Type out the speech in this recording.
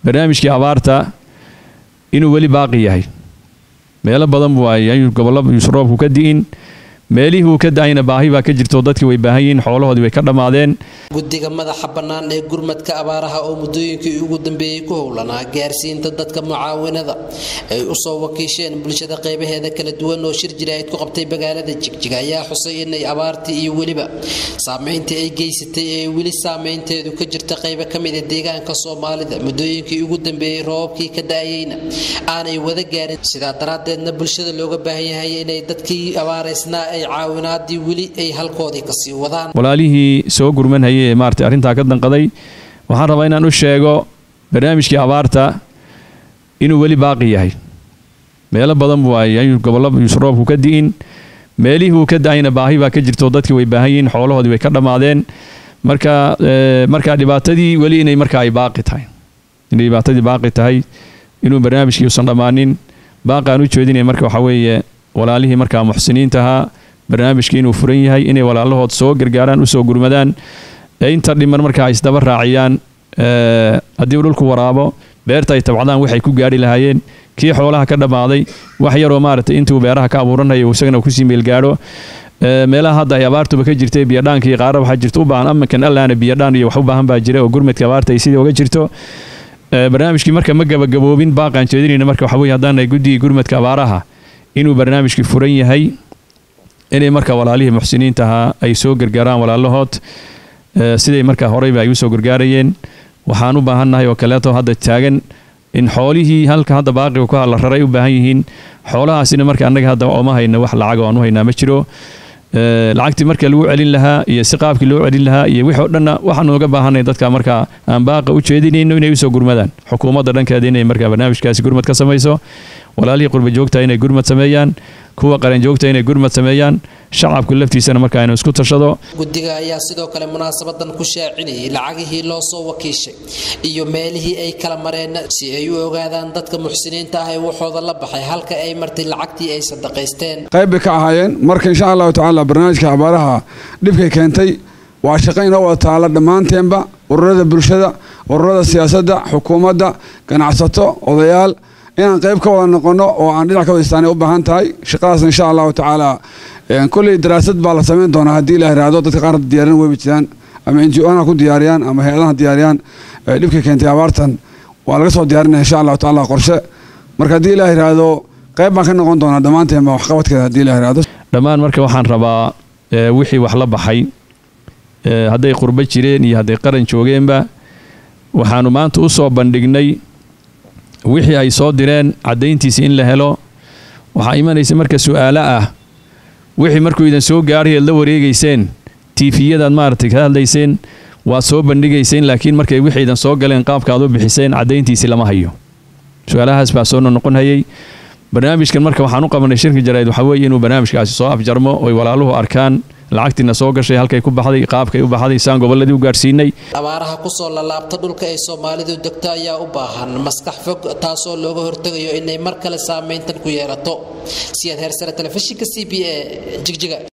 barnaamijkii abaarta inuu weli baaqi yahay meelo badan buu ay gobollo yuusan roobku ka di'in meelihii uu ka da'ayna baahi baa ka jirto dadkii way baahan yihiin xoolahoodii way ka dhammaadeen guddiga madaxa bannaan ee gurmadka abaaraha oo muddooyinkii ugu dambeeyey ku howlanaa gaarsiinta dadka mucaawinada ay u soo wakiisheen bulshada qaybaheeda kala duwan oo shir jiraahid ku qabtay magaalada jigjiga ayaa xusay inay abaartii iyo weliba saamayntii ay geysatay ee weli saamaynteedu ka jirta qaybo ka mida deegaanka soomaalida muddooyinkii ugu dambeeyey roobabkii ka da'ayeyna aanay wada gaarin sidaa daraaddeedna bulshada looga baahan yahay inay dadkii abaaraysnaa ay caawinaadii weli ay halkoodii kasii wadaan walaalihii soo gurmanhayay ee maarata arrintaa ka danqaday waxaan rabaa inaan u sheego barnaamijkii abaarta inuu weli baaqi yahay meelo badan buu ay gobollo yuusan roobku ka di'in meelihii uu ka da'ayna baahi baa ka jirto dadkii way baahan yihiin xoolahoodii way ka dhammaadeen marka marka dhibaatadii weli inay marka ay baaqi tahay inay dhibaatadii baaqi tahay inuu barnaamijkii uusan dhammaanin baaqaan u jeedinaya marka waxaa weeye walaalihii markaa muxsiniinta ahaa barnaamijkii inuu furan yahay inay walaalahood soo gargaaraan usoo gurmadaan ee inta dhiman markaa ay isdaba raaciyaan haddii uu dhulku waraabo beerta ay tabcdaan waxay ku gaari lahaayeen kii xoolaha ka dhammaaday wax yaroo maaragtay intuu beeraha ka abuuranaya isagana kusii meelgaadho meelaha hadda ay abaartuba ka jirtay biyadhaanka iyo qaara waxaa jirta u baahan amankan allaana biyadhaan iyo wax u baahan baa jira oo gurmadka abaarta ay sidii uga jirto barnaamijkii marka ma gabagaboobin baaqaan jeedinayna marka waxa weye haddaan nahay guddigii gurmadka abaaraha inuu barnaamijkii furan yahay inay marka walaalihii muxsiniinta ahaa ay soo gargaaraan walaalahood siday markaa horeyba ay usoo gargaarayeen waxaan u baahannahay oo kaleeto hadda taagan in xoolihii halka hadda baaqiga ku hadla raray u baahan yihiin xoolahaasina marka annaga hadda ooma hayna wax lacag oo aan u haynaa ma jiro lacagtii marka lagu celin lahaa iyo si qaabkii loo celin lahaa iyo wixii o dhanna waxaanu uga baahanay dadka marka aan baaqa u jeedinayno inay usoo gurmadaan xukuumadda dhankeeda inay marka barnaamijkaasi gurmad ka samayso walaalihii qurba joogta inay gurmad sameeyaan kuwa qaran joogta inay gurmad sameeyaan shacabku laftiisana marka inuu isku tashado guddiga ayaa sidoo kale munaasabadan ku shaacinayay lacagihii loo soo wakiishay iyo meelihii ay kala mareen si ay u ogaadaan dadka muxsiniinta ah ee waxooda la baxay halka ay martay lacagtii ay sadaqaysteen qayb bay ka ahaayeen marka insha allahu tacaala barnaamijka abaaraha dhibkay keentay waa shaqo inoo wada taala dhammaanteenba ururada bulshada ururada siyaasadda xukuumadda ganacsato odayaal inaan qayb ka wada noqono oo aan dhinac ka wada istaanay u baahan tahay shaqadaas insha allahu tacaala kolley daraasad baa la samayn doonaa haddii la yiraahdo dadka qaar diyaarin weyba jiraan ama n g o ha ku diyaariyaan ama hay-adaha diyaariyaan dhibkay keentay abaartan waa laga soo diyaarinaya insha allahu tacaala qorshe marka haddii la yiraahdo qayb baan ka noqon doonaa dhammaanteenba waxqabadkeeda haddii la yiraahdo dhammaan marka waxaan rabaa wixii wax la baxay hadday qurbo jireen iyo hadday qaran joogeenba waxaanu maanta u soo bandhignay wixii ay soo direen caddayntiisa in la helo waxaa imanaysa marka su-aalo ah wixii markuu idan soo gaadhay aad la wareegayseen tiifiyadaad maaragtay ka hadlayseen waad soo bandhigayseen laakiin markay wixii idan soo galeen qaabka aad u bixiseen caddayntiisii lama hayo su-aalahaas baa soo noqon hayay barnaamijkan marka waxaan u qabanay shirka jaraa'id waxaa weeye inuu barnaamijkaasi soo afjarmo oy walaaluhu arkaan lacagtiina soo gashay halkay ku baxday qaabkay u baxday saan gobolladii u gaadhsiinay abaaraha kusoo lalaabta dhulka ay soomaalidu degto ayaa u baahan maskax fog taasoo looga hortegayo inay mar kale saameyntan ku yeelato siyaad heersare telefishinka c b a jigjiga